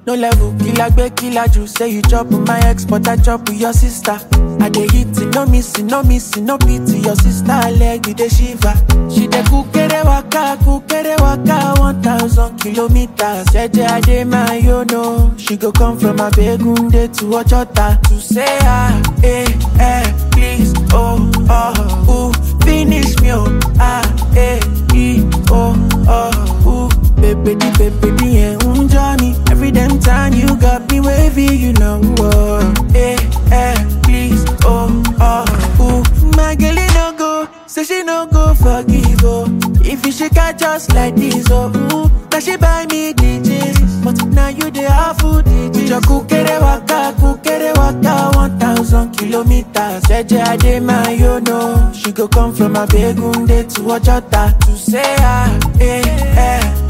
No level, killer gbe killer you say you chop with my ex, but I chop with your sister. I dey hit it, no missing, no missing, no pity. Your sister leg with the shiver. She dey kukere waka, kukere waka, one thousand kilometers. Jeje ade my yo no, she go come from Abegunde to Ojota to say ah, eh, eh, please, oh, oh, ooh, finish me, oh, ah, eh, e, oh, oh, ooh. Baby, the baby, the yeah, me. Every damn time you got me wavy, you know. Oh, eh, eh, please, oh, oh, ooh. My girl, it no go, say she no go forgive, oh. If you shake her just like this, oh, ooh. Now she buy me DJs, but now you the awful DJs. Your kukere waka, kukere waka, one thousand kilometers. Jeje ade my yo no, she go come from Abegunde to Ojota to say ah, eh, eh.